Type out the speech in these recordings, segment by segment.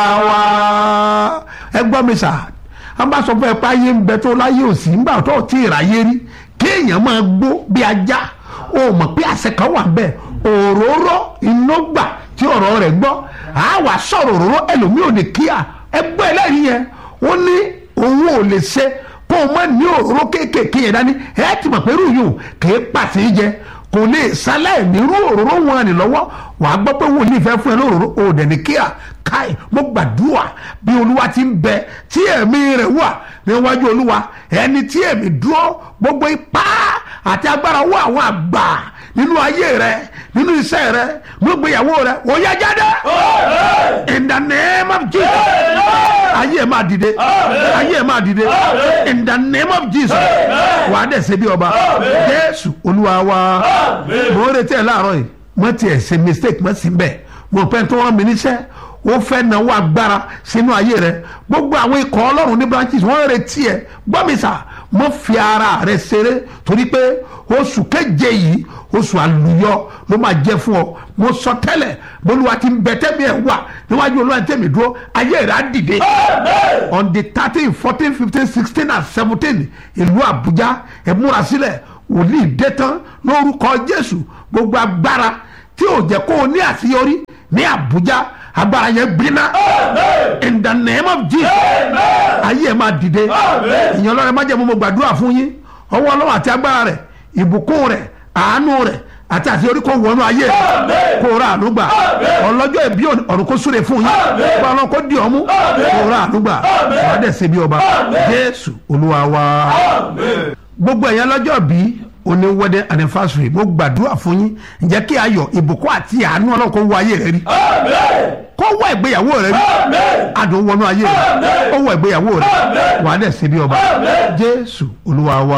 wa ẹ gbọ́ mi sà a bá sọ fún ẹ pé ayé ń bẹ tó láyé òsì ńgbà tó tí ì ráyé rí kéèyàn máa gbó bí ajá o mọ̀ pé àṣẹ kan wà bẹ́ẹ̀ òróró iná gbà tí ọ̀rọ̀ rẹ̀ gbọ́ a wà sọ̀rọ̀ òróró ẹlòmíì ò ní kíá ẹ gbọ́ ẹlẹ́rìí yẹn ó ní òun ò lè ṣe kó o má ní òróró kéékèèké yẹn dání ẹ ti mọ̀ pé irú yìí ò kéé pàṣẹ jẹ kò lè sálẹ̀ nírú òróró wọn ni lọ́wọ́ wàá gbọ́ pé wòlíì fẹ́ fún ẹ lóróró o dẹ̀ ní kíá káì mo gbàdúrà bí olúwa ti ń bẹ tí ẹ̀mí rẹ̀ wà níwájú olúwa ẹni tí ẹ̀mí dúró gbogbo ipá àti agbára wọ àwọn àgbà nínú ayé rẹ nínú iṣẹ́ rẹ gbogbo ìyàwó rẹ ó yá jáde in the name of jesus ayé ẹ máa dìde ayé ẹ máa dìde in the name of jesus wàá dẹ̀ ṣe bí ọba jésù olúwa wa mo ń retí ẹ láàárọ̀ yìí mo tiẹ̀ ṣe mistake mo sì ń bẹ̀ mo pẹ́ tó rán mi níṣẹ́ ó fẹ́ náwó agbára sínú ayé rẹ gbogbo àwọn ikọ̀ ọlọ́run ní branches wọ́n retí ẹ gbọ́mísà mo fi ara rẹ ṣeré torí pé oṣù keje yìí oṣù àlùyọ ló máa jẹ fún ọ mo sọ tẹ́lẹ̀ bolúwa ti ń bẹ tẹ́mi ẹ̀ wà níwájú olúwa tẹ́mi dúró ayé rẹ á dìde on the thirteen fourteen fifteen sixteen and seventeen ìlú àbújá ẹ múra sílẹ̀ wòlíì dé tán lórúkọ jésù gbogbo agbára tí ò jẹ́ kó o ní àṣeyọrí ní àbújá agbára yẹn gbiná in the name of jesus ayé ẹ máa dìde ìyẹn ọlọ́run má jẹ́ mo gbàdúrà fún yín ọwọ́ ọlọ́run àti agbára rẹ̀ ìbùkún rẹ̀ àánú rẹ̀ àti àṣeyọrí kò wọnú ayé rẹ̀ kò ra àánú gbà ọlọ́jọ́ ìbí ọ̀run kò súre fún yín kó ọlọ́run kò di ọmú kò ra àánú gbà wàá dẹ̀ ṣe bí ọba jésù olúwa wa gbogbo ẹ̀yàn lọ́jọ́ bíi oní wedding anniversary mo gbàdúrà fún yín ǹjẹ́ kí ayọ̀ ìbùkún àti àánú ọlọ́run kó wọ ayé rẹ rí kó wọ ìgbéyàwó rẹ rí adùn wọnú ayé rẹ kó wọ ìgbéyàwó rẹ wàá dẹ̀ ṣe bí ọba jésù olúwa wa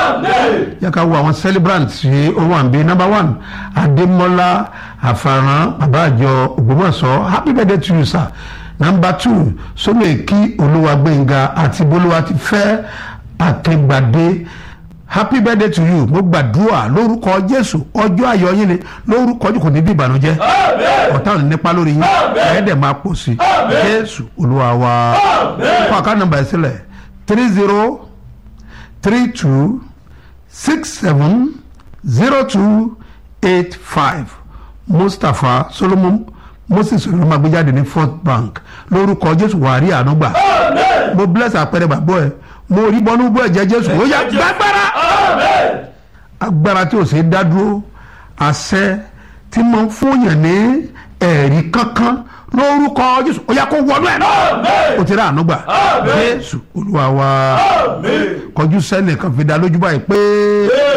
yẹ ká wo àwọn celebrants ṣe owó àǹbí number one adémọlá àfàràn babáàjọ ògbómọ̀ṣọ́ happy birthday to you sir number two sọmẹkì olúwagbẹ̀ngà àti bolúwa ti fẹ́ àtẹgbàdé happy birthday to you mo gbàdúrà lórúkọ jésù ọjọ́ ayọ̀ yín ni lórúkọ jù kò ní bí ìbànújẹ́ ọ̀tá ò ní nípa lórí yín ẹ̀ẹ́dẹ̀ máa pọ̀ sí jésù olúwa wa kó àká nọ́mbà ẹ̀ sílẹ̀ three zero three two six seven zero two eight five mustapha solomon moses olùmọ̀gbẹ́jáde ní first bank lórúkọ jésù wàrí ànúgbà mo bless àpẹẹrẹ bàbá ẹ mo rí bọ́nú bọ́ ẹ̀jẹ̀ jésù ó yá gbàgbára agbára tí ò ṣe dá dúró àṣẹ tí mo ń fúnyàn ní ẹ̀rí kankan lórúkọ jésù ó yá kó wọnú ẹ̀ náà ó ti rà ànúgbà jésù olúwa wa kọjú sẹ́nìkan fi dá lójú báyìí pé.